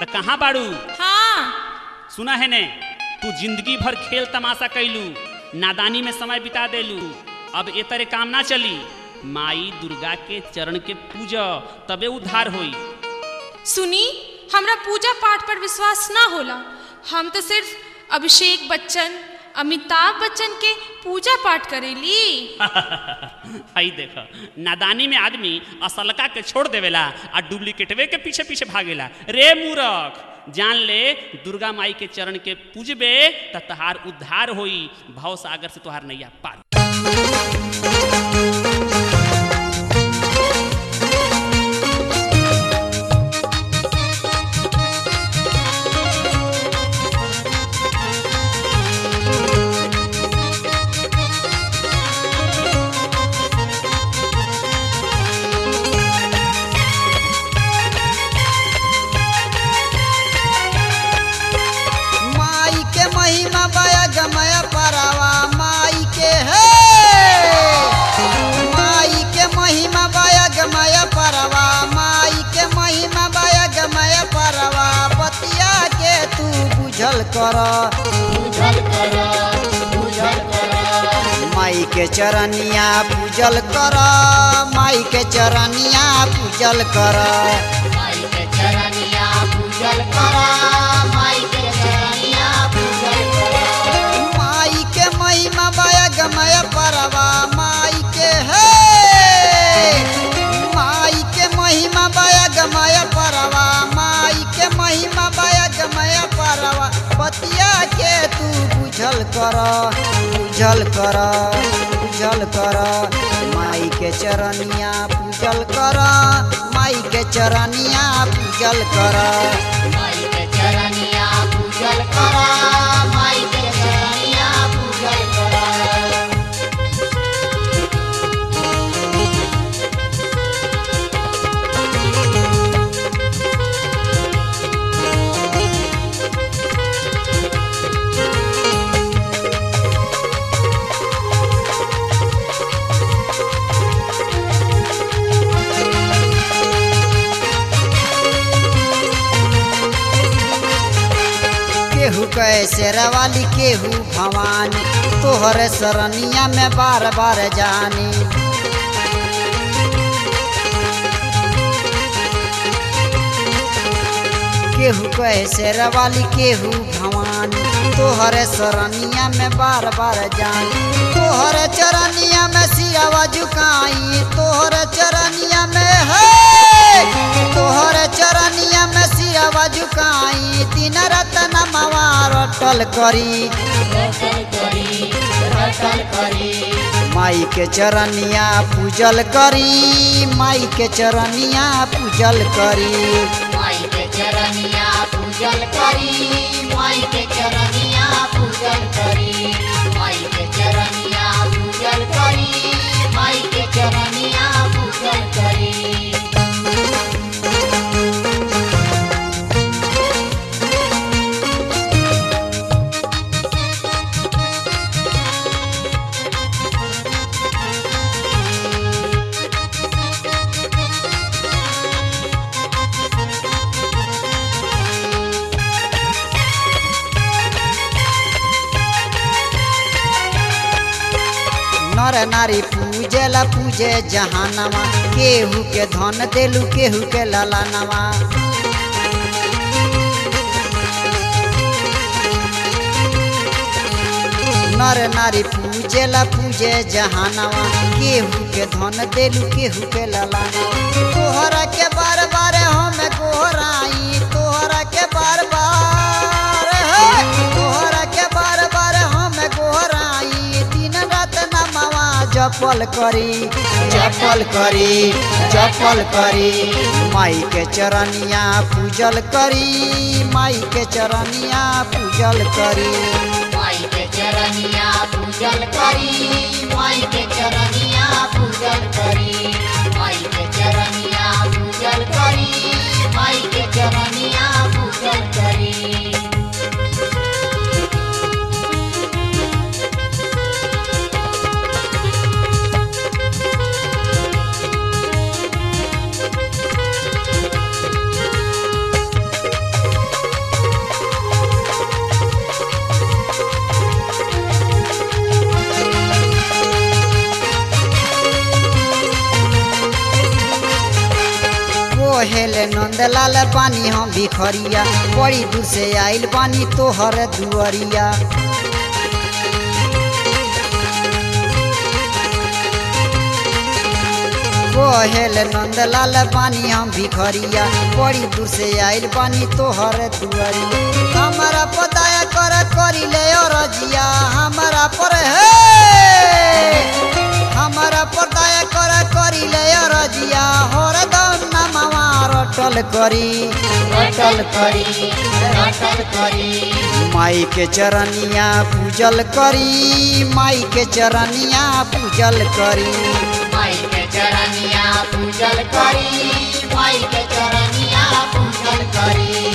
अरे कहाँ बाड़ू हाँ सुना है ने तू जिंदगी भर खेल तमाशा कैलू नादानी में समय बिता देलू अब ए तरह काम ना चली माई दुर्गा के चरण के पूजा तबे उद्धार होई सुनी हमरा पूजा पाठ पर विश्वास ना होला हम तो सिर्फ अभिषेक बच्चन अमिताभ बच्चन के पूजा पाठ करेली हई देख नादानी में आदमी असलका के छोड़ देवेला आ डुप्लीकेटवे के पीछे पीछे भागेला रे मूरख जान ले दुर्गा माई के चरण के पूजबे त तहार उद्धार होई भव सागर से तुहार नैया पार माई के महिमा बया गमय परवा माई के है माई के महिमा बया गमय परवा माई के महिमा बया गमय परवा बतिया के तू बुझल कर माई के चरनिया पूजल कर माई के चरनिया पूजल कर माई के महिमा बया गमय परवा माई के है माई के महिमा बया गमय परवा माई के महिमा बया गमय परवा पतिया के तू बुझल कर बुझल कर बुझल कर माई के चरनिया पूजल कर माई के चरनिया पूजल कर केहू कैसे रवाली केहू भवानी तोहर सरनिया में बार बार जानी केहू कैसे रवाली केहू भवानी तोहर सरनिया में बार बार जानी तोहर चरनिया में सियावा झुकाई तोहर चरनिया में है तोहर चरनिया में सियावा झुकाई दिन रात नमवा रटल करी माई के चरनिया पूजल करी माई के चरनिया पूजल करी नर नारी पूजेला पूजे जहानवा केहू के धन देलू केहू के ललानवा नर नारी पूजेला पूजे जहानवा केहू के धन देलू केहू के ललानवा तोहरा के बार बार हम गोहराई तोहरा के बार बार हे, तोहरा के बार बार हम गोहराई दिन रात नमवा जपल करी जपल करी जपल करी माई के चरनिया पूजल करी माई के चरनिया पूजल करी नंदलाल बानी हम भिखरिया बड़ी दूर से आइल बानी तोहर दुअरिया कोहेल नंदलाल बानी हम भिखरिया बड़ी दूर से आइल बानी तोहर दुअरिया हमारा पताया कर करी ले रजिया हमारा पर हे हमारा पताया कर करी ले रजिया हर दम नमवा रटल करी रटल करी रटल करी माई के चरनिया पूजल करी माई के चरनिया पूजल करी माई के चरनिया पूजल करी माई के चरनिया पूजल करी